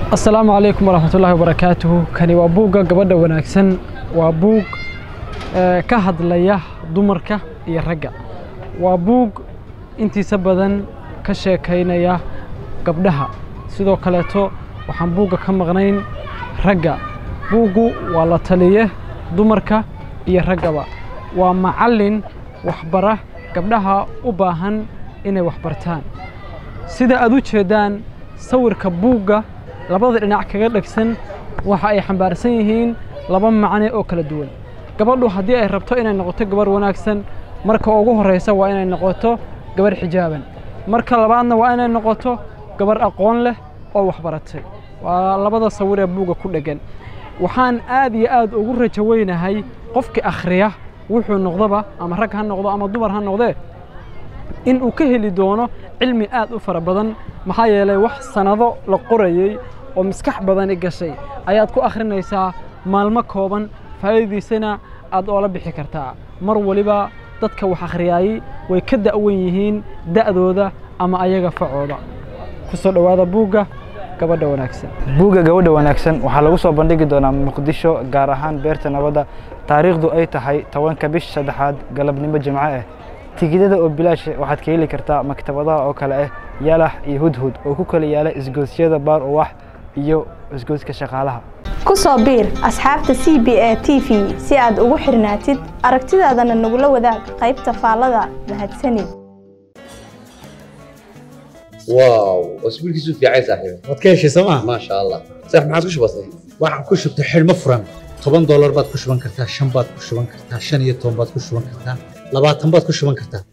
asalaamu calaykum waraxmatullaahi wabarakaatuhu kani waa buugga gabadha wanaagsan waa buug eh, ka hadlaya dumarka iyo ragga waa buug intiisa badan ka sheekaynaya gabdhaha sidoo kaleeto waxaan buugga ka maqnayn ragga buuggu waa la taliye dumarka iyo raggaba waa macallin waxbara gabdhaha u baahan inay waxbartaan sida aad u jeeddaan sawirka buugga labada dhinac kaga dhegsan waxa ay xambaarsan yihiin laba macne oo kala duwan gabadhu haddii ay rabto inay noqoto gabarh wanaagsan marka ugu horraysa waa inay noqoto gabarh xijaaban marka labaadna waa inay noqoto gabarh aqoon leh oo waxbaratay waa labada sawir ee buugga ku dheggan waxaan aad iyo aad ugu rajo weynahay qofkii akhriya wuxuu noqdoba ama rag ha noqdo ama dumar ha noqdee in uu ka heli doono cilmi aad u fara badan maxaa yeelay wax sannado la qorayey oo maskax badani gashay ayaad ku akhrinaysaa maalmo kooban faa'iidadiisana aad oola bixi kartaa mar waliba dadka wax akhriyaayey way ka da'wan yihiin da'dooda ama ayaga facooda ku soo dhowaada buugga gabadha wanaagsan buugga gabadha wanaagsan waxaa lagu soo bandhigi doonaa muqdisho gaar ahaan beerta nabadda taariikhdu ay tahay tobanka bisha saddexaad galabnimo jimco ah tigidada oo bilaasha waxaad ka heli kartaa maktabadaha oo kale ah yalax iyo hudhud oo ku kala yaala isgoosyada baar uwax iyo isgooska shaqaalaha ku soo biir asxaabta c b a t v si aad ugu xirnaatid aragtidaadana nagula wadaag qaybta faallada mahadsanid واو اسبوع كيسو في عايز صاحبي waad ka heshay sooma ما شاء الله صح ما عادش بسيط waxaan ku shubtay xidhmo furan toban doolar baad ku shuban kartaa shan baad ku shuban kartaa shan iyo toban baad ku shuban kartaa labaatan baad ku shuban kartaa